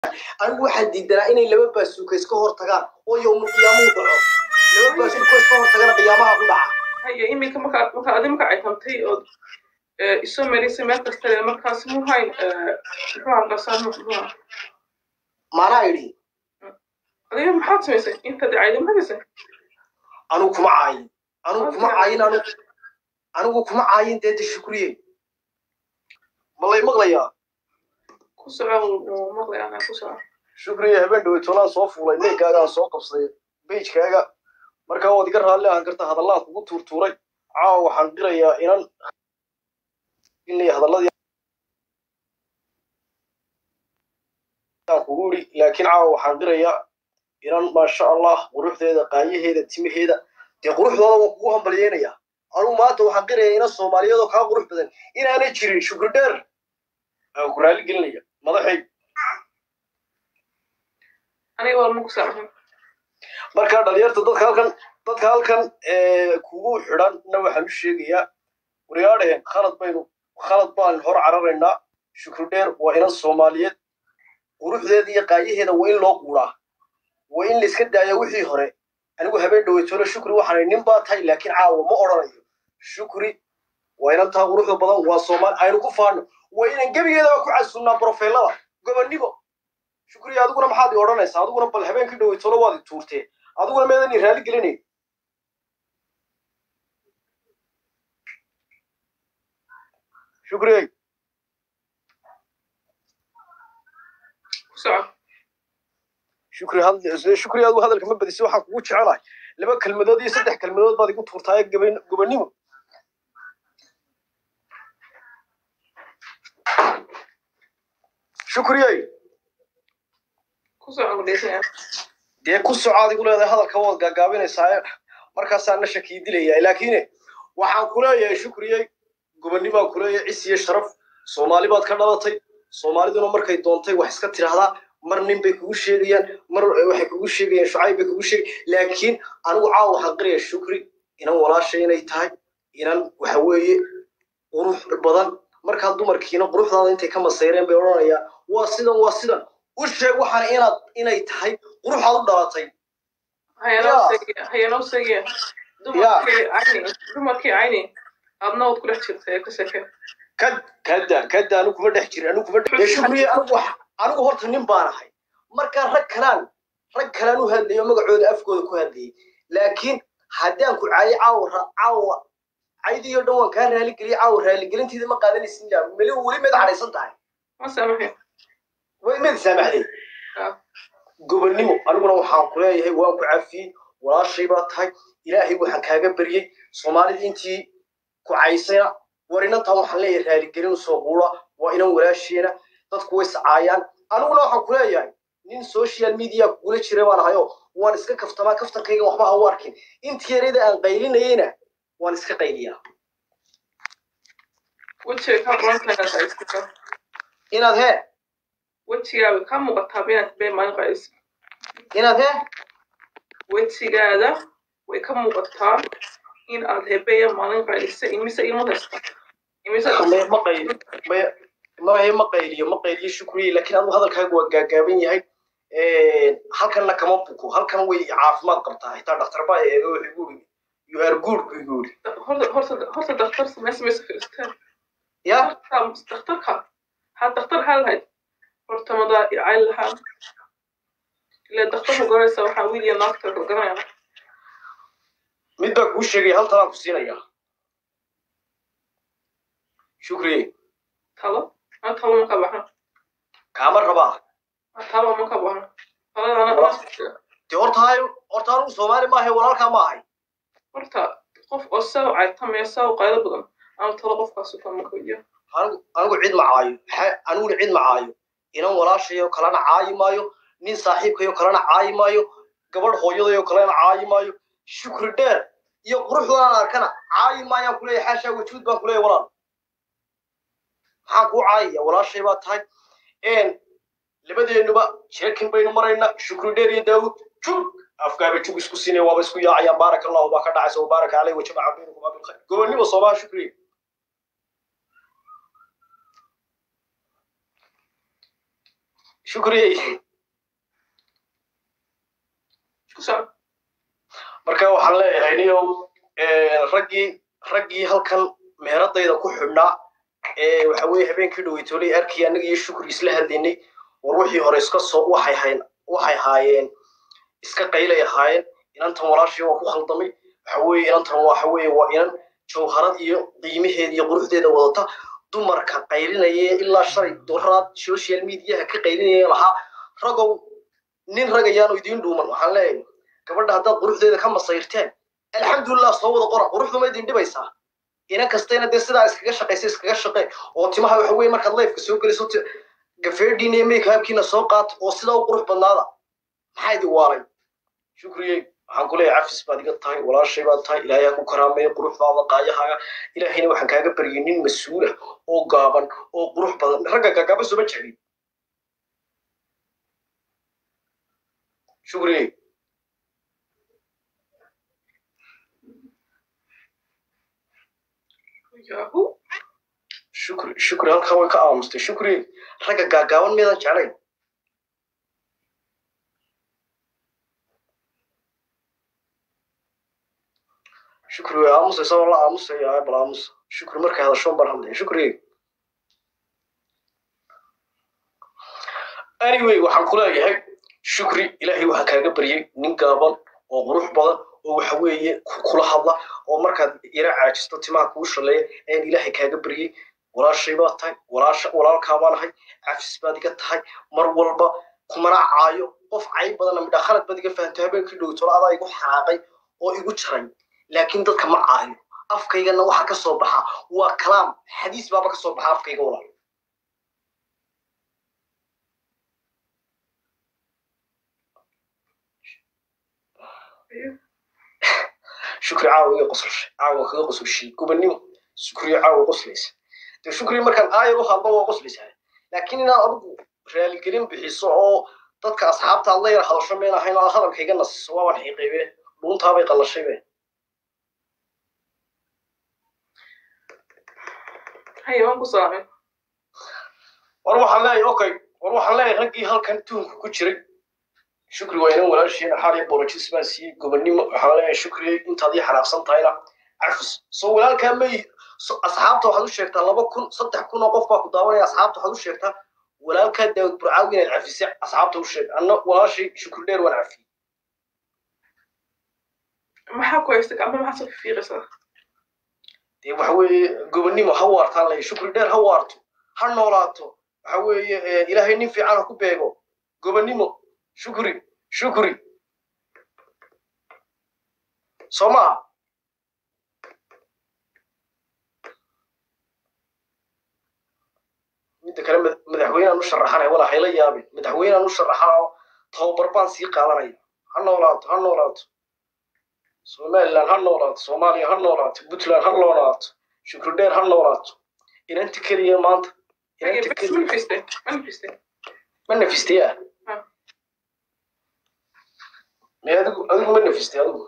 anigu waxaan diidanaa inay laba baasuuka iska hor tagaan oo yowmul qiyaamuhu dhaco laba baasuuka iska hor tagana qiyaamaha ku dhaca haya iminka markaa markaa adi marka ay tamtay ood isoo marisay meel kasta markaas muhayn muxuu halkasaa muxuu maanaa idhi adiga maxaad samaysay intaad cayda maxaad anigu kuma caayin anigu kuma caayin anigu anigu kuma caayin deeta shukriye malay maqlayaa ku soco maqlay anaa ku soco shukriye habeen dhaweytoonaan soo fuulay neegaagaan soo qabsaday beijkaaga markaa waad iga raalli ahan karta hadallaad kugu tuurtuuray caawa waxaan qirayaa inan hadalladii aan kugu idhi laakiin caawa waxaan qirayaa inan maasha allah quruxdeeda qaayaheeda timaheeda dee quruxdooda waan kugu hambalyeynayaa anugu maanta waxaan qirayaa inan soomaaliyeedoo kaa qurux badan inaanay jirin shukri dheer aan ku raalli gelinaya madaxay aniga waa ma ku saamaxin markaa dhalinyarta dadka halkan dadka halkan kugu xidhanna waxaan u sheegayaa waryaadhaheen khalad baynu khalad baan hor cararaynaa shukri dheer waa inan soomaaliyeed quruxdeeda iyo qaayaheeda waa in loo quuraa waa in la iska daaya wixii hore anigu habeen dhaweytoole shukri waxaanay nin baa tahay laakiin caawa ma odhanayo shukri waa inan taa quruxda badan waa soomaali aynu ku faano waa inan gebigeedaba ku casunnaa brofeylada gobonnimo shukri adiguna maxaad i odhanaysaa adiguna bal habeenkii dhaweytoole waad i tuurtee adiguna meedan i raali gelinayn shukri ku soco shukri had- shukri adigu hadalka ma badisi waxaan kugu jecelahay laba kelmadood iyo saddex kelmadood baad igu tuurtaaye gaban- gobonnimo shukriyey ku soco gudhaysanaya dee ku soco adigu leedahay hadalka waad gaagaabinaysaa markaasaa na shakii dilaya laakiine waxaan ku leeyahay shukriyey gobonnimaan ku leeyahay cis iyo sharaf soomaali baad ka dhalatay soomaaliduna markay doontay wax iska tidhaahdaa mar nin bay kugu sheegayaan mar waxay kugu sheegayaan shucayb bay kugu sheegay laakiin anigu caawa waxaan qiraya shukri inan walaasha inay tahay inan waxa weeye qurux badan markaa dumarkiina quruxdaada intay ka masayreen bay odhanayaan waa sidan waa sidan u sheeg waxaana inaad inay tahay quruxaad u dhalatay hayanoo Ya. segiya hayanoo segiya dumarkii cayni dumarkii cayni aadna waad ku dhex jirta ee ka seke kad kada kada anigu kuma dhex jirin anigu kuma dhex shukriye anigu wax anigu horta nin baan ahay markaa rag kalaan rag kalaan u hadlayo magacooda afkooda ku hadlayay laakiin haddaan ku caayo caawa ra- caawa caydiyo dhan waan kaa raaligeliyay caawa raaligelinteeda ma qaadanaysin yaa meli weli mid cadhaysan tahay ma saamaxin way mid saamaxday Ah. gobonnimo aniguna waxaan ku leeyahay waan ku cafiyey walaashay baa tahay ilaahay waxaan kaaga baryey soomaalida intii ku caysayna war inantan waxaan leeyahay raaligelin soo quura waa inan walaasheena dadku way sacaayaan aniguna waxaan ku leeyahay nin social media kugula jira baan ahayo waan iska kaftamaa kaftankayga waxba ha u arkin intii yarada aan qaylinayeyna waan iska qayliyaa wejiga ka qorantaas haysta inaad hee wejigaaga ka muuqataa inaad been maalin qaadis inaad hee wejigaada way ka muuqataa in aad hebeya maalin qaadisa imise ilmo haysta imise Ma- ma qayli ma- ma ma qayliyo ma qayliyo shukriye laakiin adigu hadalkaagu waa gaagaaban yahay halkanna kama buko halkan way caafimaad qabtaa xitaa dhakhtar baa eega wuxuu igu yiri you are good buu igu yiri horta horta horta daktar samee samaysa filistaan ya daktarka ha daktar ha lahayd horta madaa icayl lahaa ila daktarka goraysa waxaa wiil iyo naagta garanaya mid baa kuu sheegaya hal talaan ku siinaya shukriye talo ma talo ma ka baxan kaama rabaa ma talo ma ka baxan taladana dee horta hay horta anigu soomaali maahay walaalkaa ma ahay horta qof oo saw caytamaya saw qaylo badan ama talo qofkaas ka makayo anigu anigu cid ma caayo xe- aniguna cid ma caayo inan walaashayo kalena caayi maayo nin saaxiibkayo kalena caayi maayo gabadh hooyadayo kalena caayi maayo shukri dheer iyo quruxdaan arkana caayi maayaan kuleeyahay xaashaa wajuud baan kuleeyahay walaal maxaan kuu caayaya walaashay baa tahay labadeennuba jeekin baynu maraynaa shukri dheer iyo daawud jug afkaaba jug isku siinaya waaba isku yaacayaan baaraka allahu baa ka dhacaysa wabaaraka caleyh wajamaca baynakum abilkhayr gobonnimo soomaa shukriye shukriyey ku soco marka waxaan leeyahay niyow raggii raggii halkan meheradayda ku xidhnaa ee waxa weeye habeenkii dhaweytoolay arkii annaga iyo shukri isla hadlaynay war wixii hore iska soo waxay hayn waxay haayeen iska qaylay ahaayeen inantan walaashii waa ku khaldamay waxa weeye inantan waxa weeye waa inan jawharad iyo qiimaheeda iyo quruxdeeda wadata dumarka qaylinaya ilaa shalay doraad social mediaha ka qaylinaya lahaa ragow nin rag ayaanu idiin dhuuman waxaan leeyahay gabadha haddaad quruxdeeda ka masayrteen alxamdulilah soo wada qora quruxdu ma idin dhibaysaa inan kastayna dee sidaa iskaga shaqaysa iskaga shaqe oo timaha waxa weeye markaad lifeka soo geliso gafeedhiina iyo makeupkiina soo qaato oo sidaa u qurux badnaada maxaa idin waalay shukriyey waxaan ku leeyahay cafis baad iga tahay walaashay baad tahay ilaahay ha ku karaameeyo quruxdaada qaayahaaga ilaahayna waxaan kaaga baryay nin mas-uul ah oo gaaban oo qurux badan ragga gaagaaban sooma jeclin shukriyey yahu shukri shukri halkan way ka aamustay shukri ragga gaagaaban miyadan jeclayn shukri way aamusaysa oo la aamusaya bal aamusa shukri markay hadashoon baan hadlaya shukri anyway waxaan ku leeyahay shukri ilaahay waxaan kaaga baryay nin gaaban oo qurux badan oo waxa weeye kula hadla oo markaad yara caajisto timaha kuu shaleeya ayaan ilaahay kaaga baryay walaashay baad tahay walaasha walaalkaa baan ahay cafis baad iga tahay mar walba kumana caayo qof cayb badanna midhaa khalad baad iga fahamtay habeenkii dhowtolo adaa igu xanaaqay oo igu jaray laakiin dadka ma caayo afkaygana waxa ka soo baxa waa kalaam xadiis baaba ka soo baxa afkayga walaal shukri caawa iga qoslashay caawa kaga qosolshay gubannimo shukriyo caawa qoslaysa dee shukri markaan aayar u hadlo waa qoslaysaa laakiin inaad adigu raaligelin bixiso oo dadka asxaabta aad la yar hadasho meen ahayn oo hadalkayga nasiso waaban xiiqaybe dhuuntaabay qallashay be haye waan ku salaamay war waxaan leeyahay okay war waxaan leeyahay raggii halkan tuunka ku jiray shukri waa inan walaashiina xaaliya borojis baan siiyey gobonnimo waxaan leeyahay shukri intaad ii xanaaqsan tahayna cafis soo walaalkaa may asxaabta waxaad u sheegtaa laba kun saddex kun oo qof baa ku daawanaya asxaabta waxaad u sheegtaa walaalkaa daawud burcaawi inaad cafisay asxaabta u sheeg anna walaashii shukri dheer waan cafiyey maxaa ku haysta gacmo maxaa soo fiiqaysaa dee waxa weeye gobonnimo ha waartaan leeyahay shukri dheer ha waarto ha noolaato waxa weeye ilaahay nin fiican ha ku beego gobonnimo shukri shukri soo maha midda kale madaxweyneaan u sharaxanaya walaa hayla yaabin madaxweyneaan u sharaxana oo tababar baan sii qaadanaya ha noolaato ha noolaato somaliland ha noolaato soomaaliya ha noolaato puntland ha noolaato shukri dheer ha noolaato inanta keliya maanta inanta bes keliya manifeste manifeste ma nafistaya Ha. me adigu adigu ma nafistay adigu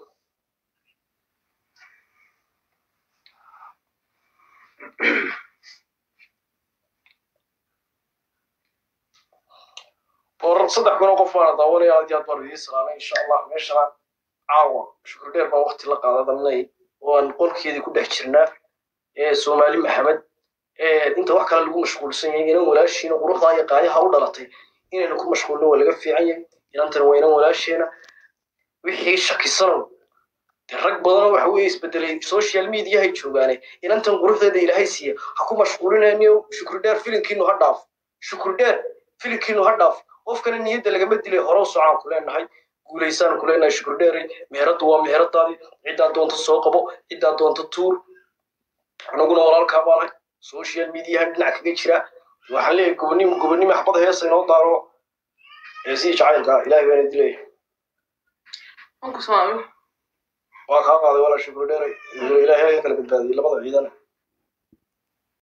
or saddex kun oo qof baana daawanaya aad iyo aad baan idiin salaamay insha allah meeshana caawa shukri dheer baan waqti la qaadadanay oo aan qolkeedii ku dhex jirnaa ee soomaali maxamed ee inta wax kale lagu mashquulsan yahay inan walaashiina quruxdaa iyo qaayaha u dhalatay inaynu ku mashquulno waa laga fiican yahay inantana waa inan walaasheena wixii shakisanow dee rag badanoo waxa weeye isbedelay social mediahay joogaane inantan quruxdeeda ilaahay siiya ha ku mashquulinayniyo shukri dheer filinkiinu ha dhaaf shukri dheer filinkiinu ha dhaaf qofkana niyadda lagama dilay hore u socaan ku leenahay guulaysaan ku leenahay shukri dheere meheraddu waa meheradaadii ciddaa doonta soo qabo ciddaa doonta tuur anaguna walaalkaa baanahay social mediahan dhinac kaga jira waxaan leeyahay gobonnimo gobonnimo xabad heesa inoo daaro heesihii jacaylka ilaahay baana dilaya waan ku salaamay waa kaa qaaday walaa shukri dheere ilaahay ha kala badbaadiyey labada ciidan